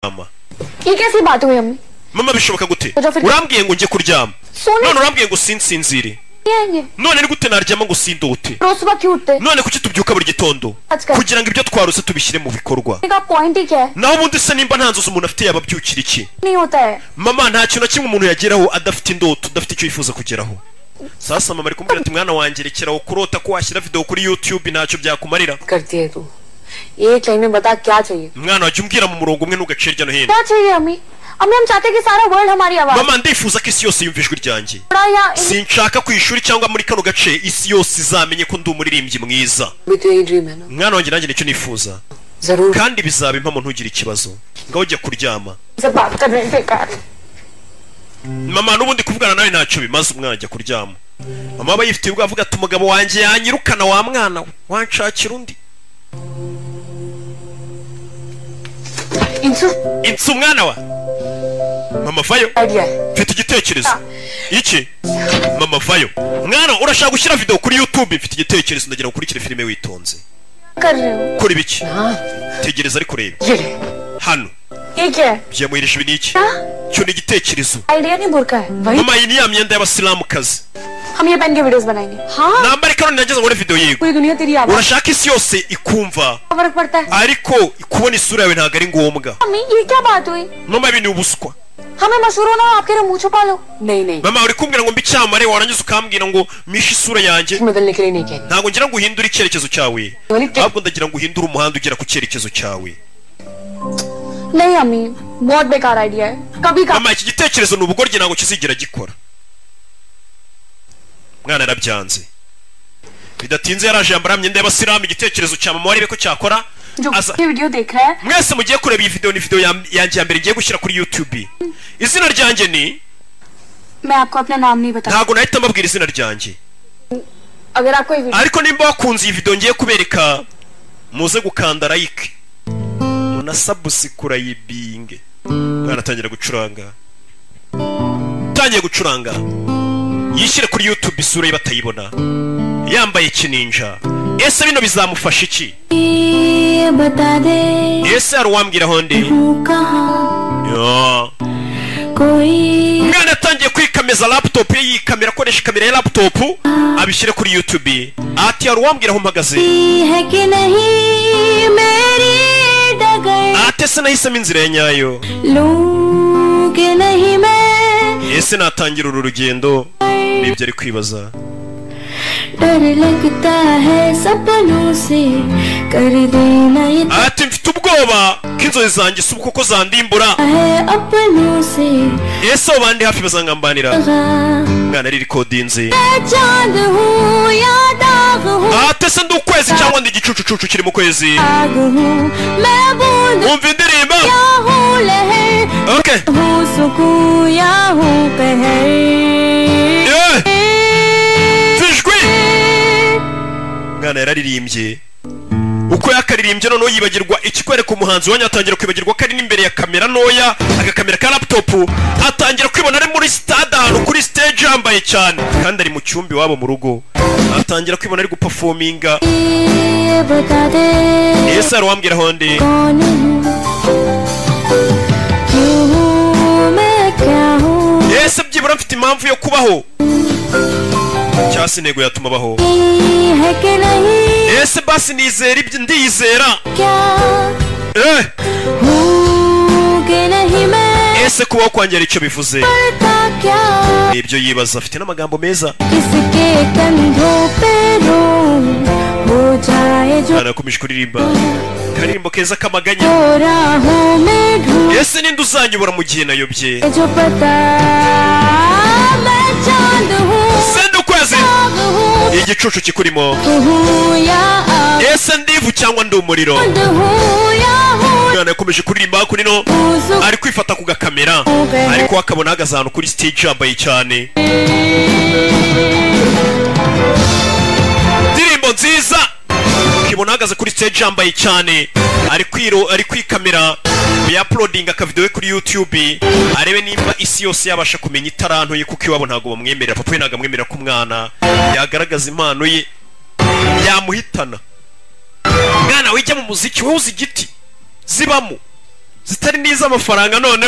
kuryama You can see bathroom. mama bishoboka gute Oja afite- urambwiye ngo njye kuryama Soon none urambwiye ngo sinsinzire yenye. none ni gute naryama ngo sindute Rose ba cute. none kuki tubyuka buri gitondo Atsuka. kugira ngo ibyo twarose tubishyire mu bikorwa Pick up point kya. naho ubundi se nimba nta nzozi umuntu afite yaba abyukira iki Nahi hota hai. mama nta kintu na kimwe umuntu yageraho adafite indoto adafite icyo yifuza kugeraho sasa mama ari kumubwira ati mwana wanjye rekeraho kurota ko washyira video kuri youtube ntacyo byakumarira करती है तू एक लाइन में बता क्या चाहिए mwana wajya umbwira mu murongo umwe ntugace hirya no hino क्या चाहिए अम्मी अम्मी हम चाहते हैं कि सारा वर्ल्ड हमारी आवाज mama ndifuza ko isi yose yumva ijwi ryanjye थोड़ा या इन- sinshaka ku ishuri cyangwa muri kano gace isi yose izamenye ko ndi umuririmbyi mwiza भी तो यही ड्रीम है ना mwana wanjye nanjye nicyo nifuza जरूर kandi bizaba impamo ntugire ikibazo ngaho ujya kuryama से बात कर रहे हैं बेकार mama n'ubundi kuvugana nawe ntacyo bimaze umwana ajya kuryama mama aba yifitiye ubwo avuga ati umugabo wanjye yanyirukana wa mwana we wanshakira undi इंसू insi umwana wa mama vayo idea है mfite igitekerezo iki mama vayo mwana urashaka gushyira video kuri youtube mfite igitekerezo ndagira ngo ukurikire filime witonze कर रहे हो kora ibiki हाँ tegereza ariko urebe ये रहे। hano ये क्या है byamuhirije ibi ni iki हाँ? cyo ni igitekerezo आइडिया नहीं बुरका है वही mama iyi ni ya myenda y'abasilamukazi हम ये पहन के वीडियोस बनाएंगे हाँ nambara ikanone nageze ngo video yego पूरी दुनिया तेरी आवाज urashaka isi yose ikumva का फर्क पड़ता है ariko kubona isura yawe ntabwo ari ngombwa अम्मी ये क्या बात हुई mama ibi ni ubuswa हमें मशहूर होना हो, आपके लिए मुँह छुपा लो नहीं नहीं mama uri kumbwira ngo mbe icyamare warangiza ukambwira ngo mishe isura yanjye बदलने के लिए नहीं कह रही ntabwo ngira ngo uhindure icyerekezo cyawe Wari te- ahubwo ndagira ngo uhindure umuhanda ugera ku cyerekezo cyawe नहीं अम्मी बहुत बेकार आइडिया है कभी का mama iki gitekerezo ni ubugoryi ntabwo kizigera gikora mwana yarabyanze bidatinze yaraje yambara myenda y'abasilamu igitekerezo cya mama warebe ko cyakora जो aza ये video देख रहा है mwese mugiye kureba iyi video ni video ya- yanjye ya mbere ngiye gushyira kuri youtube izina ryanjye ni मैं आपको अपना नाम नहीं बता ntabwo nahita mbabwira izina ryanjye अगर आपको ये video ariko nimba wakunze iyi video ngiye kubereka muze gukanda like munasabusikura yibinge mwana atangira gucuranga utangiye gucuranga yishyire kuri youtube isura ye batayibona yambaye kininja ese bino bizamufasha iki ये बता दे ese hari uwambwiraho ndi हूँ कहाँ Yo. कोई umwana yatangiye kwikameza laptop ye yikamera akoresha kamera ya laptop abishyire kuri youtube ati hari uwambwira aho mpagaze है कि नहीं मेरी डगर ati ese nahisemo inzira ya nyayo लूं कि नहीं मैं ese natangira uru rugendo nibyo ari kwibaza डर लगता है सपनों से कर देना ये तय ati mfite ubwoba ko inzozi zanjye si uko zandimbura है अपनों से ese abo bandi hafi bazangambanira लगा। umwana ari rikodinze मैं चांद हूँ या दाग हूँ ati ese ndi ukwezi cyangwa ndi igicucucucu kiri mu kwezi आग हूँ मैं बूंद wumva indirimbo या हूँ लहर okay हूँ सुकून या हूँ कहर Eh, zijwi umwana yararirimbye uko yakaririmbye noneho yibagirwa ikikwereka umuhanzi wanyu atangira kwibagirwa ko ari n'imbere ya kamera ntoya agakamera ka laputopu atangira kwibona ari muri sitade ahantu kuri siteji yambaye cyane kandi ari mu cyumba iwabo mu rugo atangira kwibona ari gupafominga ये बता दे ese hari uwambwira aho ndi कौन हूँ क्यों हूँ मैं क्या हूँ ese byibura mfite impamvu yo kubaho cyangwa se intego yatuma abaho नहीं है कि नहीं ese basi nizera ibyo ndiyizera क्या eh हूँ कि नहीं मैं ese kubaho kwanjye hari icyo bivuze पता क्या ni ibyo yibaza afite n'amagambo meza किसके कंधों पे रो हो जाए जो mwana yakomeje kuririmba karirimbo keza kamaganya तो राहों में ढूंढ ese ninde uzanyobora mu gihe nayobye जो पता मैं चांद हूँ sende ukwezi आग हूँ igicucu kikurimo हूँ या आग ese ndivu cyangwa ndi umuriro हूँ या हूँ mwana yakomeje kuririmba hakurino सुकून ari kwifata ku gakamera ariko akabona ahagaze ahantu kuri stage yambaye cyane indirimbo nziza ukibona ahagaze kuri stage yambaye cyane ari kwiro ari kwikamera yapulodinga akavidewo kuri youtube arebe nimba isi yose yabasha kumenya itaranto ye kuko iwabo ntabwo bamwemerera papa we ntabwo amwemerera ko umwana yagaragaza impano ye yamuhitana mwana wijya mu muziki wowe uzi igiti zibamo zitari n'iz'amafaranga none